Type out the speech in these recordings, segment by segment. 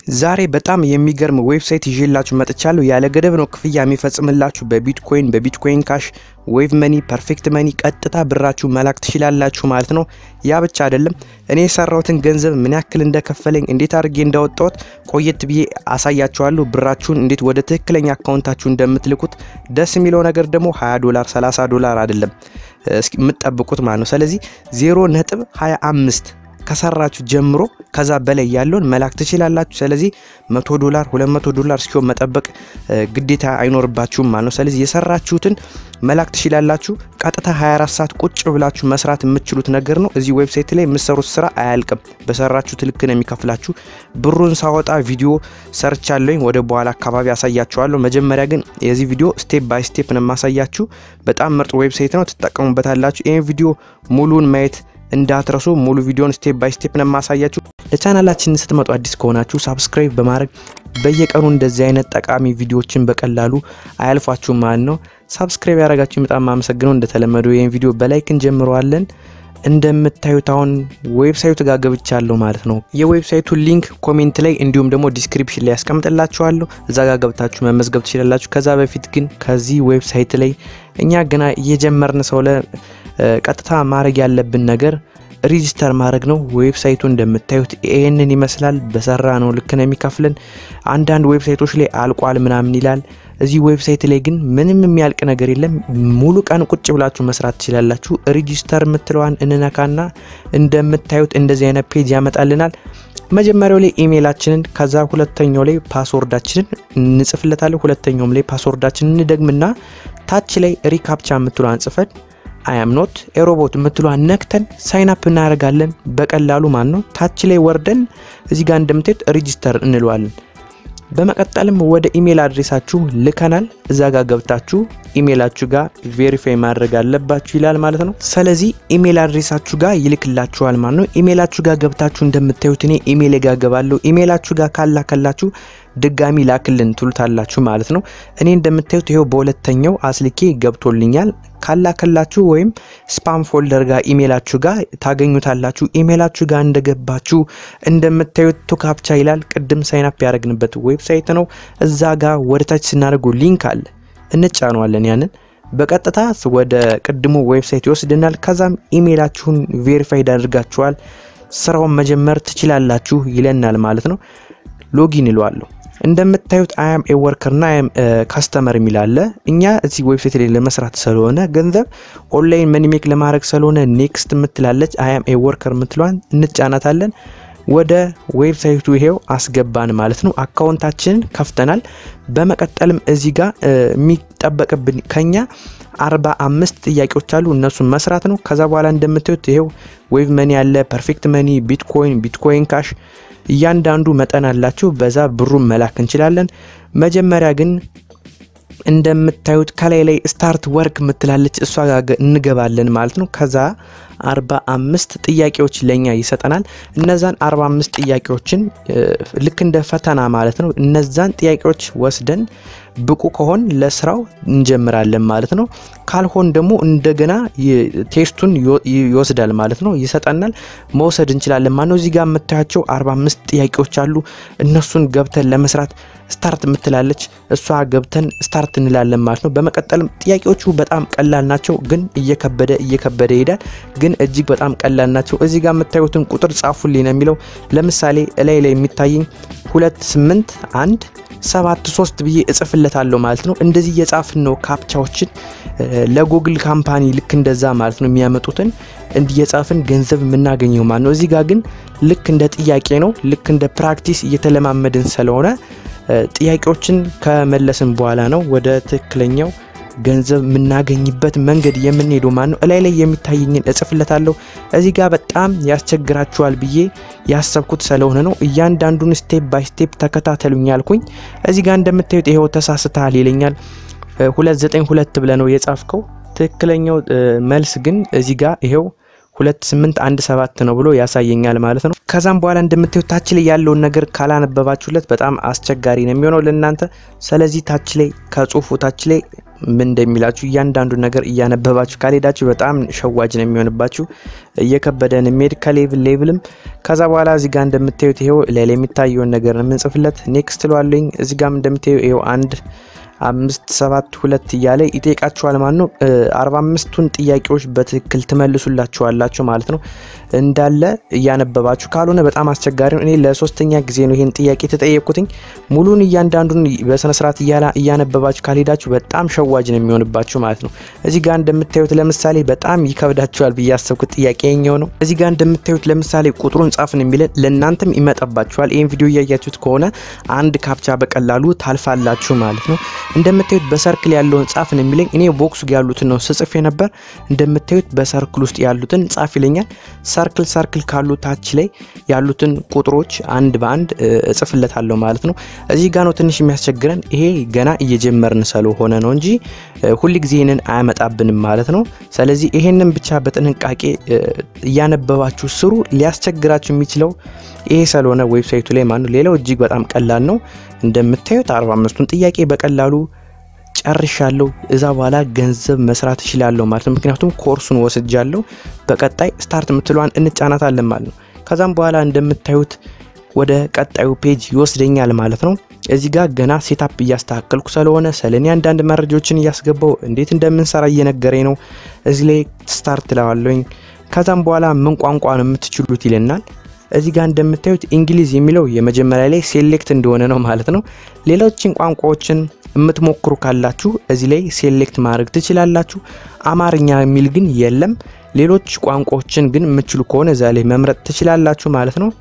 ዛሬ በጣም የሚገርም ዌብሳይት ይዤላችሁ መጥቻለሁ። ያለ ገደብ ነው ክፍያ የሚፈጽምላችሁ በቢትኮይን በቢትኮይን ካሽ፣ ዌቭ መኒ፣ ፐርፌክት መኒ ቀጥታ ብራችሁ መላክ ትችላላችሁ ማለት ነው። ያ ብቻ አይደለም፣ እኔ የሰራሁትን ገንዘብ ምን ያክል እንደከፈለኝ እንዴት አድርጌ እንዳወጣሁት ቆየት ብዬ አሳያችኋለሁ። ብራችሁን እንዴት ወደ ትክክለኛ አካውንታችሁ እንደምትልኩት። ደስ የሚለው ነገር ደግሞ 20 ዶላር 30 ዶላር አይደለም የምትጠብቁት ማለት ነው። ስለዚህ 0 ነጥብ 25 ከሰራችሁ ጀምሮ ከዛ በላይ ያለውን መላክ ትችላላችሁ። ስለዚህ 100 ዶላር 200 ዶላር እስኪሆን መጠበቅ ግዴታ አይኖርባችሁም ማለት ነው። ስለዚህ የሰራችሁትን መላክ ትችላላችሁ። ቀጥታ 24 ሰዓት ቁጭ ብላችሁ መስራት የምትችሉት ነገር ነው። እዚህ ዌብሳይት ላይ የምትሰሩት ስራ አያልቅም። በሰራችሁት ልክ ነው የሚከፍላችሁ። ብሩን ሳወጣ ቪዲዮ ሰርቻለሁኝ፣ ወደ በኋላ አካባቢ አሳያችኋለሁ። መጀመሪያ ግን የዚህ ቪዲዮ ስቴፕ ባይ ስቴፕ ነው የማሳያችሁ። በጣም ምርጥ ዌብሳይት ነው፣ ትጠቀሙበታላችሁ። ይህን ቪዲዮ ሙሉን ማየት እንዳትረሱ ሙሉ ቪዲዮን ስቴፕ ባይ ስቴፕ ነው የማሳያችሁ። ለቻናላችን ስትመጡ አዲስ ከሆናችሁ ሳብስክራይብ በማድረግ በየቀኑ እንደዚህ አይነት ጠቃሚ ቪዲዮዎችን በቀላሉ አያልፏችሁም ማለት ነው። ሳብስክራይብ ያደረጋችሁ በጣም አመሰግነው። እንደተለመደው ይህን ቪዲዮ በላይክ እንጀምረዋለን። እንደምታዩት አሁን ዌብሳይቱ ጋር ገብቻለሁ ማለት ነው። የዌብሳይቱ ሊንክ ኮሜንት ላይ እንዲሁም ደግሞ ዲስክሪፕሽን ላይ ያስቀምጥላችኋለሁ። እዛ ጋር ገብታችሁ መመዝገብ ትችላላችሁ። ከዛ በፊት ግን ከዚህ ዌብሳይት ላይ እኛ ገና እየጀመርን ሰው ለ ቀጥታ ማድረግ ያለብን ነገር ሪጂስተር ማድረግ ነው። ዌብሳይቱ እንደምታዩት ይህንን ይመስላል። በሰራ ነው ልክ ነው የሚከፍለን። አንዳንድ ዌብሳይቶች ላይ አልቋል ምናምን ይላል። እዚህ ዌብሳይት ላይ ግን ምንም የሚያልቅ ነገር የለም። ሙሉ ቀን ቁጭ ብላችሁ መስራት ትችላላችሁ። ሪጂስተር የምትለዋን እንነካና እንደምታዩት እንደዚህ አይነት ፔጅ ያመጣልናል። መጀመሪያው ላይ ኢሜይላችንን ከዛ ሁለተኛው ላይ ፓስወርዳችንን እንጽፍለታለን። ሁለተኛውም ላይ ፓስወርዳችንን እንደግምና ታች ላይ ሪካፕቻ የምትለዋን ጽፈን አያም ኖት ኤሮቦት የምትለዋን ነክተን ሳይን አፕ እናደርጋለን። በቀላሉ ማለት ነው። ታች ላይ ወርደን እዚህ ጋር እንደምታዩት ሬጂስተር እንለዋለን። በመቀጠልም ወደ ኢሜል አድሬሳችሁ ልከናል። እዛ ጋር ገብታችሁ ኢሜላችሁ ጋር ቬሪፋይ ማድረግ አለባችሁ ይላል ማለት ነው። ስለዚህ ኢሜል አድሬሳችሁ ጋር ይልክላችኋል ማለት ነው። ኢሜላችሁ ጋር ገብታችሁ እንደምታዩት እኔ ኢሜል ጋር ገባለሁ። ኢሜላችሁ ጋር ካላከላችሁ ድጋሚ ላክልን ትሉታላችሁ ማለት ነው። እኔ እንደምታዩት ይሄው በሁለተኛው አስልኬ ገብቶልኛል። ካላከላችሁ ወይም ስፓም ፎልደር ጋር ኢሜላችሁ ጋር ታገኙታላችሁ። ኢሜላችሁ ጋር እንደገባችሁ እንደምታዩት ቱካፕቻ ይላል። ቅድም ሳይናፕ ያደረግንበት ዌብሳይት ነው። እዛ ጋር ወደታች ስናደርገው ሊንክ አለ፣ እንጫነዋለን። ያንን በቀጥታ ወደ ቅድሙ ዌብሳይት ይወስድናል። ከዛም ኢሜላችሁን ቬሪፋይድ አድርጋችኋል፣ ስራውን መጀመር ትችላላችሁ ይለናል ማለት ነው። ሎጊን ይለዋለሁ። እንደምታዩት አያም ኤ ወርከር ና አያም ካስተመር የሚል አለ። እኛ እዚህ ዌብሳይት ላይ ለመስራት ስለሆነ ገንዘብ ኦንላይን መኒሜክ ለማድረግ ስለሆነ ኔክስት የምትላለች አያም ኤ ወርከር የምትለዋን እንጫናታለን። ወደ ዌብሳይቱ ይሄው አስገባን ማለት ነው። አካውንታችንን ከፍተናል። በመቀጠልም እዚህ ጋር የሚጠበቅብን ከኛ አርባ አምስት ጥያቄዎች አሉ። እነሱን መስራት ነው። ከዛ በኋላ እንደምታዩት ይሄው ዌቭ መኒ ያለ፣ ፐርፌክት መኒ፣ ቢትኮይን፣ ቢትኮይን ካሽ እያንዳንዱ መጠን አላቸው። በዛ ብሩን መላክ እንችላለን። መጀመሪያ ግን እንደምታዩት ከላይ ላይ ስታርት ወርክ ምትላለች እሷ ጋር እንገባለን ማለት ነው። ከዛ አርባ አምስት ጥያቄዎች ለኛ ይሰጠናል። እነዛን አርባ አምስት ጥያቄዎችን ልክ እንደ ፈተና ማለት ነው። እነዛን ጥያቄዎች ወስደን ብቁ ከሆን ለስራው እንጀምራለን ማለት ነው። ካልሆን ደግሞ እንደገና ቴስቱን ይወስዳል ማለት ነው፣ ይሰጠናል። መውሰድ እንችላለን ማለት ነው። እዚህ ጋር የምታያቸው 45 ጥያቄዎች አሉ። እነሱን ገብተን ለመስራት ስታርት የምትላለች እሷ ገብተን ስታርት እንላለን ማለት ነው። በመቀጠልም ጥያቄዎቹ በጣም ቀላል ናቸው፣ ግን እየከበደ እየከበደ ይሄዳል። ግን እጅግ በጣም ቀላል ናቸው። እዚህ ጋር የምታዩትን ቁጥር ጻፉልኝ ነው የሚለው። ለምሳሌ እላይ ላይ የሚታየኝ ሁለት ስምንት አንድ ሰባት ሶስት ብዬ እጽፍለታለሁ ማለት ነው። እንደዚህ እየጻፍን ነው ካፕቻዎችን ለጉግል ካምፓኒ ልክ እንደዛ ማለት ነው የሚያመጡትን እንዲየጻፍን ገንዘብ የምናገኘው ማለት ነው። እዚህ ጋር ግን ልክ እንደ ጥያቄ ነው፣ ልክ እንደ ፕራክቲስ እየተለማመድን ስለሆነ ጥያቄዎችን ከመለስን በኋላ ነው ወደ ትክክለኛው ገንዘብ የምናገኝበት መንገድ የምንሄደው ማለት ነው። እላይ ላይ የሚታየኝን እጽፍለታለሁ። እዚህ ጋር በጣም ያስቸግራችኋል ብዬ ያሰብኩት ስለሆነ ነው። እያንዳንዱን ስቴፕ ባይ ስቴፕ ተከታተሉኝ ያልኩኝ። እዚህ ጋር እንደምታዩት ይሄው ተሳስተሃል ይለኛል። ሁለት ዘጠኝ ሁለት ብለ ነው የጻፍከው። ትክክለኛው መልስ ግን እዚህ ጋር ይሄው ሁለት ስምንት አንድ ሰባት ነው ብሎ ያሳየኛል ማለት ነው። ከዛም በኋላ እንደምታዩት ታች ላይ ያለውን ነገር ካላነበባችሁለት በጣም አስቸጋሪ ነው የሚሆነው ለእናንተ። ስለዚህ ታች ላይ ከጽሁፉ ታች ላይ ምን እንደሚላችሁ እያንዳንዱ ነገር እያነበባችሁ ካልሄዳችሁ በጣም ሸዋጅ ነው የሚሆንባችሁ። እየከበደን የሚሄድ ከሌቭል ሌቭልም ከዛ በኋላ እዚህ ጋር እንደምታዩት ይሄው ሌላ የሚታየውን ነገር ነው የምንጽፍለት። ኔክስት ለዋለኝ እዚህ ጋር እንደምታዩ ይሄው አንድ አምስት ሰባት ሁለት እያለ ይጠይቃችኋል ማለት ነው። አርባ አምስቱን ጥያቄዎች በትክክል ትመልሱላችኋላችሁ ማለት ነው። እንዳለ እያነበባችሁ ካልሆነ በጣም አስቸጋሪ ነው። እኔ ለሶስተኛ ጊዜ ነው ይህን ጥያቄ ተጠየቅኩትኝ። ሙሉን እያንዳንዱን በስነስርዓት እያነበባችሁ ካልሄዳችሁ በጣም ሸዋጅ ነው የሚሆንባችሁ ማለት ነው። እዚህ ጋር እንደምታዩት ለምሳሌ በጣም ይከብዳችኋል ብዬ ያሰብኩት ጥያቄ የኛው ነው። እዚህ ጋር እንደምታዩት ለምሳሌ ቁጥሩን ጻፍን የሚለን ለእናንተም ይመጣባችኋል። ይህን ቪዲዮ እያያችሁት ከሆነ አንድ ካፕቻ በቀላሉ ታልፋላችሁ ማለት ነው። እንደምታዩት በሰርክል ያለውን ጻፍን የሚለኝ እኔ ቦክሱ ያሉትን ነው ስጽፍ የነበር። እንደምታዩት በሰርክል ውስጥ ያሉትን ጻፍ ይለኛል። ሰርክል ሰርክል ካሉ ታች ላይ ያሉትን ቁጥሮች አንድ በአንድ እጽፍለታለሁ ማለት ነው። እዚህ ጋ ነው ትንሽ የሚያስቸግረን። ይሄ ገና እየጀመርን ስለሆነ ነው እንጂ ሁል ጊዜ ይህንን አያመጣብንም ማለት ነው። ስለዚህ ይሄንን ብቻ በጥንቃቄ እያነበባችሁ ስሩ። ሊያስቸግራችሁ የሚችለው ይሄ ስለሆነ ዌብሳይቱ ላይ ማለት ነው። ሌላው እጅግ በጣም ቀላል ነው። እንደምታዩት 45ቱን ጥያቄ በቀላሉ ጨርሻለሁ። እዛ በኋላ ገንዘብ መስራት እችላለሁ ማለት ነው። ምክንያቱም ኮርሱን ወስጃለሁ። በቀጣይ ስታርት የምትለዋን እንጫናታለን ማለት ነው። ከዛም በኋላ እንደምታዩት ወደ ቀጣዩ ፔጅ ይወስደኛል ማለት ነው። እዚህ ጋር ገና ሴታፕ እያስተካከልኩ ስለሆነ ስለኔ አንዳንድ መረጃዎችን እያስገባው እንዴት እንደምንሰራ እየነገረኝ ነው። እዚህ ላይ ስታርት ለዋለኝ። ከዛም በኋላ ምን ቋንቋ ነው የምትችሉት ይለናል። እዚህ ጋር እንደምታዩት እንግሊዝ የሚለው የመጀመሪያ ላይ ሴሌክት እንደሆነ ነው ማለት ነው። ሌሎችን ቋንቋዎችን የምትሞክሩ ካላችሁ እዚህ ላይ ሴሌክት ማድረግ ትችላላችሁ። አማርኛ የሚል ግን የለም። ሌሎች ቋንቋዎችን ግን የምትችሉ ከሆነ እዛ ላይ መምረጥ ትችላላችሁ ማለት ነው።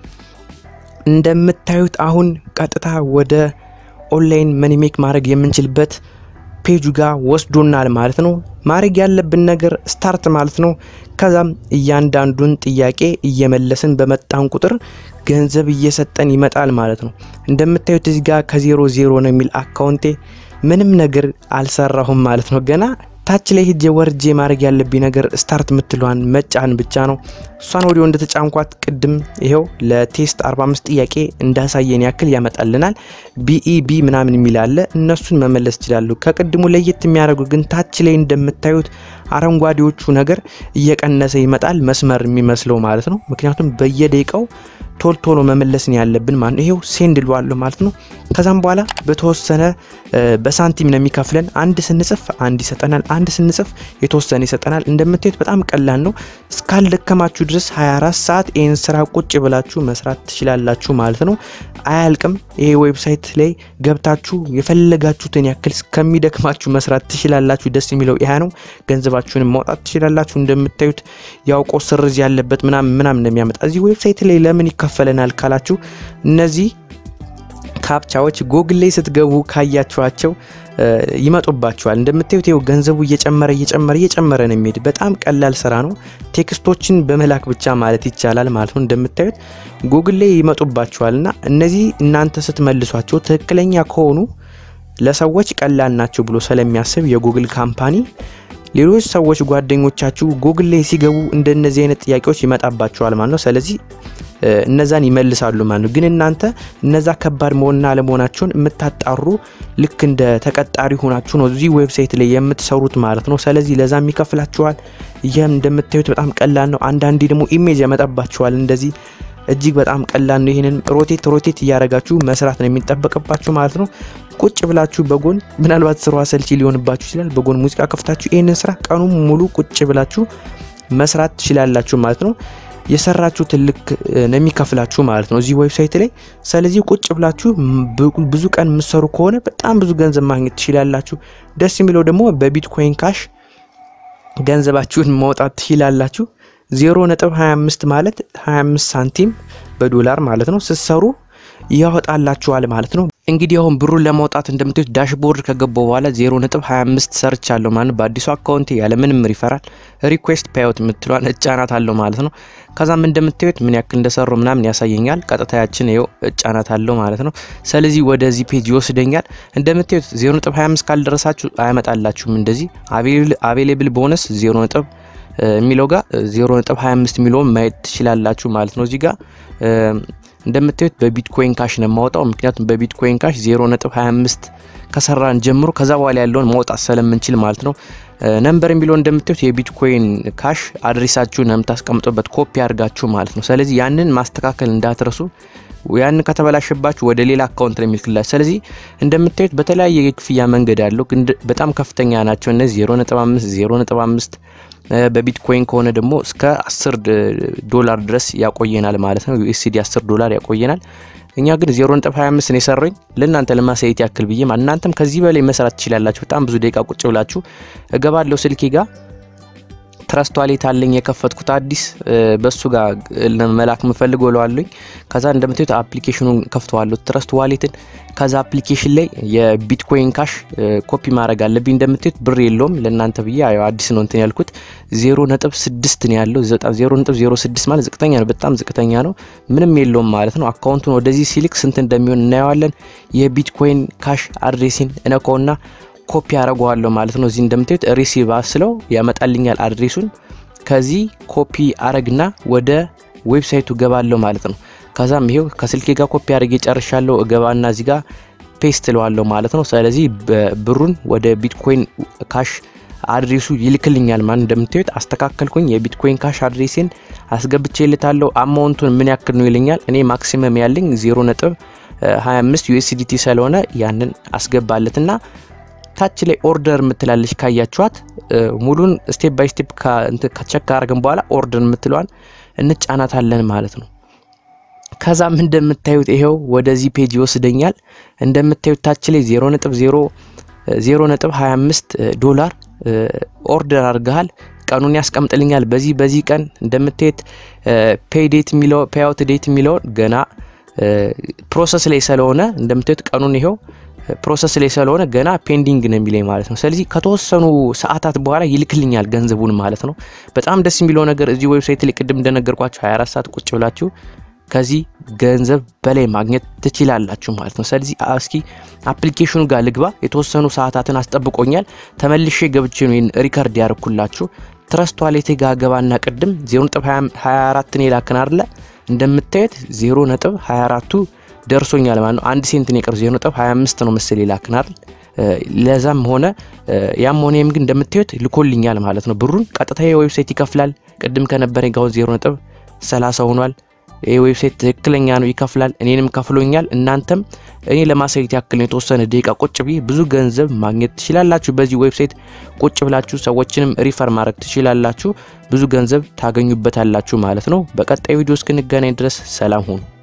እንደምታዩት አሁን ቀጥታ ወደ ኦንላይን መኒሜክ ማድረግ የምንችልበት ፔጁ ጋር ወስዶናል ማለት ነው። ማድረግ ያለብን ነገር ስታርት ማለት ነው። ከዛም እያንዳንዱን ጥያቄ እየመለስን በመጣን ቁጥር ገንዘብ እየሰጠን ይመጣል ማለት ነው። እንደምታዩት እዚህ ጋር ከዜሮ ዜሮ ነው የሚል አካውንቴ ምንም ነገር አልሰራሁም ማለት ነው ገና ታች ላይ ሄጄ ወርጄ ማድረግ ያለብኝ ነገር ስታርት የምትለዋን መጫን ብቻ ነው። እሷን ወዲያው እንደተጫንኳት ቅድም ይኸው ለቴስት 45 ጥያቄ እንዳሳየን ያክል ያመጣልናል። ቢኢቢ ምናምን የሚል አለ። እነሱን መመለስ ይችላሉ። ከቅድሙ ለየት የሚያደርጉ ግን ታች ላይ እንደምታዩት አረንጓዴዎቹ ነገር እየቀነሰ ይመጣል፣ መስመር የሚመስለው ማለት ነው። ምክንያቱም በየደቂቃው ቶል ቶሎ መመለስን ያለብን ማለት ነው። ይሄው ሴንድ ልዋለሁ ማለት ነው። ከዛም በኋላ በተወሰነ በሳንቲም ነው የሚከፍለን። አንድ ስንጽፍ አንድ ይሰጠናል፣ አንድ ስንጽፍ የተወሰነ ይሰጠናል። እንደምታዩት በጣም ቀላል ነው። እስካልደከማችሁ ድረስ 24 ሰዓት ይህን ስራ ቁጭ ብላችሁ መስራት ትችላላችሁ ማለት ነው። አያልቅም። ይሄ ዌብሳይት ላይ ገብታችሁ የፈለጋችሁትን ያክል እስከሚደክማችሁ መስራት ትችላላችሁ። ደስ የሚለው ይህ ነው። ገንዘባችሁንም ማውጣት ትችላላችሁ። እንደምታዩት ያውቆ ስርዝ ያለበት ምናምን ምናምን ነው የሚያመጣ እዚህ ዌብሳይት ላይ ለምን ይከፈለናል ካላችሁ እነዚህ ካፕቻዎች ጎግል ላይ ስትገቡ ካያችኋቸው ይመጡባችኋል። እንደምታዩት ይኸው ገንዘቡ እየጨመረ እየጨመረ እየጨመረ ነው የሚሄድ። በጣም ቀላል ስራ ነው። ቴክስቶችን በመላክ ብቻ ማለት ይቻላል ማለት ነው። እንደምታዩት ጉግል ላይ ይመጡባችኋል እና እነዚህ እናንተ ስትመልሷቸው ትክክለኛ ከሆኑ ለሰዎች ቀላል ናቸው ብሎ ስለሚያስብ የጉግል ካምፓኒ ሌሎች ሰዎች ጓደኞቻችሁ ጉግል ላይ ሲገቡ እንደነዚህ አይነት ጥያቄዎች ይመጣባቸዋል ማለት ነው። ስለዚህ እነዛን ይመልሳሉ ማለት ነው። ግን እናንተ እነዛ ከባድ መሆንና አለመሆናቸውን የምታጣሩ ልክ እንደ ተቀጣሪ ሆናችሁ ነው እዚህ ዌብሳይት ላይ የምትሰሩት ማለት ነው። ስለዚህ ለዛም ይከፍላችኋል። ይህም እንደምታዩት በጣም ቀላል ነው። አንዳንዴ ደግሞ ኢሜጅ ያመጣባችኋል እንደዚህ እጅግ በጣም ቀላል ነው። ይህንን ሮቴት ሮቴት እያደረጋችሁ መስራት ነው የሚጠበቅባችሁ ማለት ነው። ቁጭ ብላችሁ በጎን ምናልባት ስራው አሰልቺ ሊሆንባችሁ ይችላል። በጎን ሙዚቃ ከፍታችሁ ይህንን ስራ ቀኑን ሙሉ ቁጭ ብላችሁ መስራት ትችላላችሁ ማለት ነው። የሰራችሁ ትልቅ ነው የሚከፍላችሁ ማለት ነው እዚህ ዌብሳይት ላይ። ስለዚህ ቁጭ ብላችሁ ብዙ ቀን የምትሰሩ ከሆነ በጣም ብዙ ገንዘብ ማግኘት ትችላላችሁ። ደስ የሚለው ደግሞ በቢትኮይን ካሽ ገንዘባችሁን ማውጣት ትችላላችሁ። 0.25 ማለት 25 ሳንቲም በዶላር ማለት ነው ስትሰሩ ያወጣላችኋል ማለት ነው። እንግዲህ አሁን ብሩን ለማውጣት እንደምታዩት ዳሽቦርድ ከገባው በኋላ 0.25 ሰርች አለው ማለት በአዲሱ አካውንት ያለ ምንም ሪፈራል ሪኩዌስት ፓይወት የምትሏን እጫናት አለው ማለት ነው። ከዛም እንደምታዩት ምን ያክል እንደሰሩ ምናምን ያሳየኛል። ቀጥታያችን ይኸው እጫናት አለው ማለት ነው። ስለዚህ ወደዚህ ፔጅ ይወስደኛል። እንደምታዩት 0.25 ካልደረሳችሁ አያመጣላችሁም። እንደዚህ አቬሌብል ቦነስ 0 የሚለው ጋር 0.25 የሚለውን ማየት ትችላላችሁ ማለት ነው። እዚህ ጋር እንደምታዩት በቢትኮይን ካሽ ነው የማወጣው። ምክንያቱም በቢትኮይን ካሽ 0.25 ከሰራን ጀምሮ ከዛ በኋላ ያለውን ማውጣት ስለምንችል ማለት ነው። ነምበር የሚለው እንደምታዩት የቢትኮይን ካሽ አድሬሳችሁን የምታስቀምጡበት ኮፒ አድርጋችሁ ማለት ነው። ስለዚህ ያንን ማስተካከል እንዳትረሱ። ያንን ከተበላሸባችሁ ወደ ሌላ አካውንት ነው የሚልክላችሁ። ስለዚህ እንደምታዩት በተለያየ የክፍያ መንገድ አለው፣ ግን በጣም ከፍተኛ ናቸው እነዚህ 0.5 0.5 በቢትኮይን ከሆነ ደግሞ እስከ 10 ዶላር ድረስ ያቆየናል ማለት ነው። ዩኤስዲ 10 ዶላር ያቆየናል። እኛ ግን 0.25 ነው የሰራኝ ለእናንተ ለማሳየት ያክል ብዬ እናንተም ከዚህ በላይ መስራት ትችላላችሁ። በጣም ብዙ ደቂቃ ቁጭ ብላችሁ እገባለሁ ስልኬ ጋር ትረስት ዋሌት አለኝ የከፈትኩት አዲስ በሱ ጋር መላክ ምፈልግ ብለዋለኝ። ከዛ እንደምታዩት አፕሊኬሽኑን ከፍተዋለሁ ትረስት ዋሌትን። ከዛ አፕሊኬሽን ላይ የቢትኮይን ካሽ ኮፒ ማድረግ አለብኝ። እንደምታዩት ብር የለውም ለእናንተ ብዬ ያው አዲስ ነው እንትን ያልኩት ዜሮ ነጥብ ስድስት ነው ያለው። ዜሮ ነጥብ ዜሮ ስድስት ማለት ዝቅተኛ ነው፣ በጣም ዝቅተኛ ነው። ምንም የለውም ማለት ነው። አካውንቱን ወደዚህ ሲልክ ስንት እንደሚሆን እናየዋለን። የቢትኮይን ካሽ አድሬሲን እነካውና ኮፒ አረገዋለሁ ማለት ነው። እዚህ እንደምታዩት ሪሲቭ ስለው ያመጣልኛል አድሬሱን። ከዚህ ኮፒ አረግና ወደ ዌብሳይቱ ገባለሁ ማለት ነው። ከዛም ይሄው ከስልኬ ጋር ኮፒ አረግ ጨርሻለሁ። እገባና እዚህ ጋር ፔስት ለዋለሁ ማለት ነው። ስለዚህ ብሩን ወደ ቢትኮይን ካሽ አድሬሱ ይልክልኛል ማለት እንደምታዩት አስተካከልኩኝ። የቢትኮይን ካሽ አድሬሴን አስገብቼ ልታለሁ። አማውንቱን ምን ያክል ነው ይለኛል። እኔ ማክሲመም ያለኝ 0 ነጥብ 25 ዩኤስዲቲ ስለሆነ ያንን አስገባለትና ታች ላይ ኦርደር የምትላለች ካያችኋት ሙሉን ስቴፕ ባይ ስቴፕ ከቸክ ካረግን በኋላ ኦርደር የምትለዋን እንጫናታለን ማለት ነው። ከዛም እንደምታዩት ይሄው ወደዚህ ፔጅ ይወስደኛል። እንደምታዩት ታች ላይ 0.0.25 ዶላር ኦርደር አድርገሃል። ቀኑን ያስቀምጥልኛል። በዚህ በዚህ ቀን እንደምታዩት ፔይ ዴት የሚለው ፔይ አውት ዴት የሚለውን ገና ፕሮሰስ ላይ ስለሆነ እንደምታዩት ቀኑን ይሄው ፕሮሰስ ላይ ስለሆነ ገና ፔንዲንግ ነው የሚለኝ ማለት ነው። ስለዚህ ከተወሰኑ ሰዓታት በኋላ ይልክልኛል ገንዘቡን ማለት ነው። በጣም ደስ የሚለው ነገር እዚህ ዌብሳይት ላይ ቅድም እንደነገርኳችሁ 24 ሰዓት ቁጭ ብላችሁ ከዚህ ገንዘብ በላይ ማግኘት ትችላላችሁ ማለት ነው። ስለዚህ እስኪ አፕሊኬሽኑ ጋር ልግባ። የተወሰኑ ሰዓታትን አስጠብቆኛል። ተመልሼ ገብቼ ነው ይህን ሪከርድ ያደርኩላችሁ። ትረስት ዋሌቴ ጋር ገባና ቅድም 0.24 ነው የላክን አይደለ? እንደምታዩት 0.24ቱ ደርሶኛል ማለት ነው። አንድ ሴንት ነው የቀረው 0.25 ነው መሰል ይላክናል። ለዛም ሆነ ያም ሆነ ግን እንደምታዩት ልኮልኛል ማለት ነው። ብሩን ቀጥታ የዌብሳይት ይከፍላል። ቅድም ከነበረኝ ጋር 0.30 ሆኗል። ይህ ዌብሳይት ትክክለኛ ነው፣ ይከፍላል። እኔንም ከፍሎኛል። እናንተም እኔ ለማሳየት ያክል የተወሰነ ደቂቃ ቁጭ ብዬ ብዙ ገንዘብ ማግኘት ትችላላችሁ። በዚህ ዌብሳይት ቁጭ ብላችሁ ሰዎችንም ሪፈር ማድረግ ትችላላችሁ። ብዙ ገንዘብ ታገኙበታላችሁ ማለት ነው። በቀጣይ ቪዲዮ እስክንገናኝ ድረስ ሰላም ሁኑ።